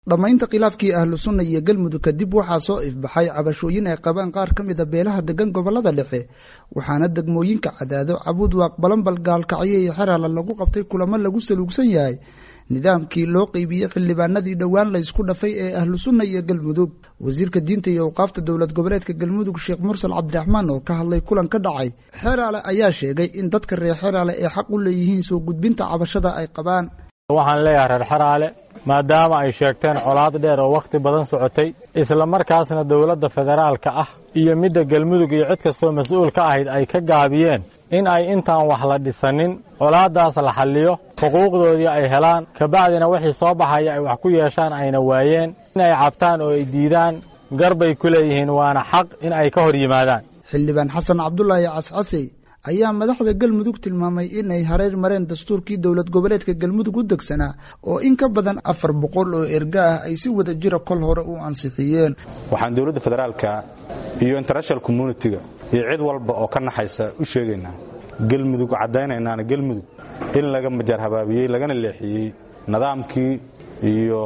dhammaynta khilaafkii ahlu sunna iyo galmudug kadib waxaa soo ifbaxay cabashooyin ay qabaan qaar ka mida beelaha degan gobolada dhexe waxaana degmooyinka cadaado cabuud waaq balanbal gaalkacyo iyo xeraala lagu qabtay kulamo lagu saluugsan yahay nidaamkii loo qeybiyey xildhibaanadii dhowaan la ysku dhafay ee ahlu sunna iyo galmudug wasiirka diinta iyo awqaafta dowlad goboleedka galmudug sheekh mursal cabdiraxmaan oo ka hadlay kulan ka dhacay xeraale ayaa sheegay in dadka reer xeraale ay xaq u leeyihiin soo gudbinta cabashada ay qabaan waxaan leeyahay reer xeraale maadaama ay sheegteen colaad dheer oo wakhti badan socotay isla markaasna dowladda federaalka ah iyo midda galmudug iyo cid kastoo mas-uul ka ahayd ay ka gaabiyeen in ay intaan wax la dhisanin colaaddaas la xalliyo xuquuqdoodii ay helaan kabacdina wixii soo baxaya ay wax ku yeeshaan ayna waayeen in ay cabtaan oo ay diidaan garbay ku leeyihiin waana xaq in ay ka hor yimaadaan xildhibaan xasan cabdulaahi cascasey ayaa madaxda galmudug tilmaamay inay hareer mareen dastuurkii dowlad goboleedka galmudug u degsanaa oo in ka badan afar boqol oo erga ah ay si wada jira kol hore u ansixiyeen waxaan dowladda federaalka iyo international communitiga iyo cid walba oo ka naxaysa u sheegaynaa galmudug caddaynaynaana galmudug in laga majaar habaabiyey lagana leexiyey nidaamkii iyo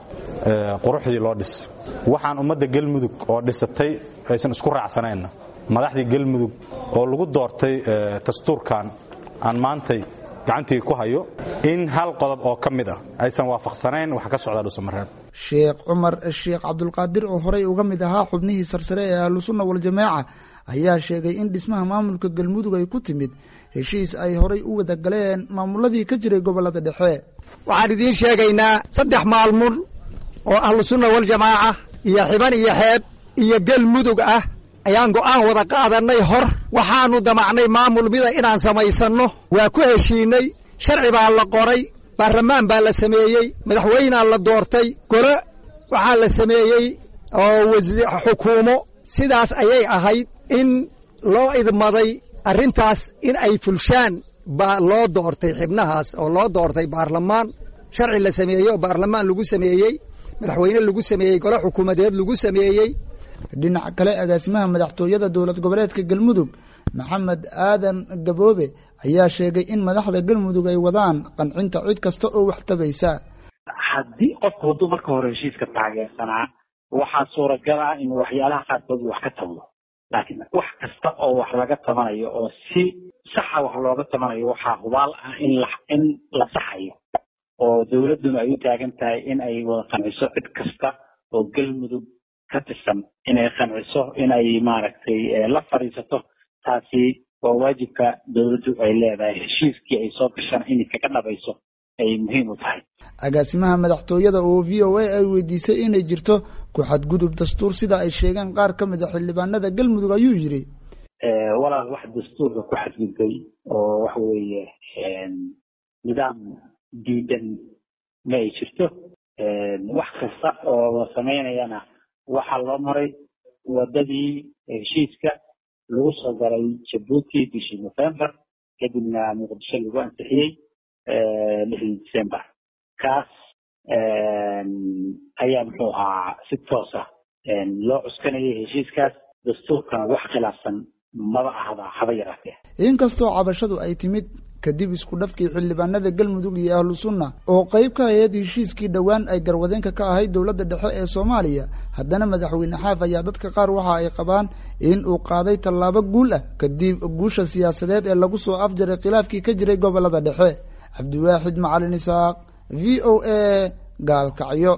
quruxdii loo dhisay waxaan ummadda galmudug oo dhisatay aysan isku raacsanayna madaxdii galmudug oo lagu doortay dastuurkan aan maantay gacantii ku hayo in hal qodob oo ka mid ah aysan waafaqsanayn wax ka socda dhuusamareeb sheekh cumar sheekh cabdulqaadir oo horey uga mid ahaa xubnihii sarsare ee ahlusunna waljamaaca ayaa sheegay in dhismaha maamulka galmudug ay ku timid heshiis ay horay u wada galeen maamuladii ka jiray gobolada dhexe waxaan idiin sheegaynaa saddex maalmun oo ahlusunna waljamaaca iyo xiban iyo xeeb iyo galmudug ah ayaan go'aan wada qaadannay hor waxaannu damacnay maamul mida inaan samaysanno waa ku heshiinay sharci baa la qoray baarlamaan baa la sameeyey madaxweynaa la doortay gole waxaa la sameeyey oo xukuumo sidaas ayay ahayd in loo idmaday arrintaas in ay fulshaan baa loo doortay xibnahaas oo loo doortay baarlamaan sharci la sameeyey oo baarlamaan lagu sameeyey madaxweyne lagu sameeyey gole xukuumadeed lagu sameeyey dhinaca kale agaasimaha madaxtooyada dowlad goboleedka galmudug maxamed aadan gaboobe ayaa sheegay in madaxda galmudug ay wadaan qancinta cid kasta oo wax tabaysa haddii qofku hadduu marka hore heshiiska taageersanaa waxaa suuragal ah in waxyaalaha qaarkood wax ka tabdo laakiin wax kasta oo wax laga tabanayo oo si saxa wax looga tabanayo waxaa hubaal ah in la in la saxayo oo dowladduna ay u taagan tahay in ay wada qanciso cid kasta oo galmudug ka tirsan inay qanciso inay maaragtay la fadhiisato taasi waa waajibka dowladdu ay leedahay heshiiskii ay soo gashaan inay kaga dhabayso ay muhiim u tahay agaasimaha madaxtooyada oo v o a ay weydiisay inay jirto ku xadgudub dastuur sida ay sheegeen qaar ka mid a xildhibaanada galmudug ayuu yidhi walaal wax dastuurka ku xadgudbay oo waxa weeye nidaam diidan ma ay jirto wax kasta oo la samaynayana waxaa loo maray wadadii heshiiska lagu soo galay jabuuti bishii november kadibna muqdisho lagu ansixiyey lixdii december kaas ayaa muxuu ahaa si toosa loo cuskanayay heshiiskaas dastuurkana wax khilaafsan maba ahda haba yaraatee inkastoo cabashadu ay timid kadib isku dhafkii xildhibaanada galmudug iyo ahlu sunna oo qayb ka ahayd heshiiskii dhowaan ay garwadeenka ka ahayd dowladda dhexe ee soomaaliya haddana madaxweyne xaaf ayaa dadka qaar waxa ay qabaan in uu qaaday tallaabo guul ah kadib guusha siyaasadeed ee lagu soo afjaray khilaafkii ka jiray gobolada dhexe cabdiwaaxid macalin isaaq v o a gaalkacyo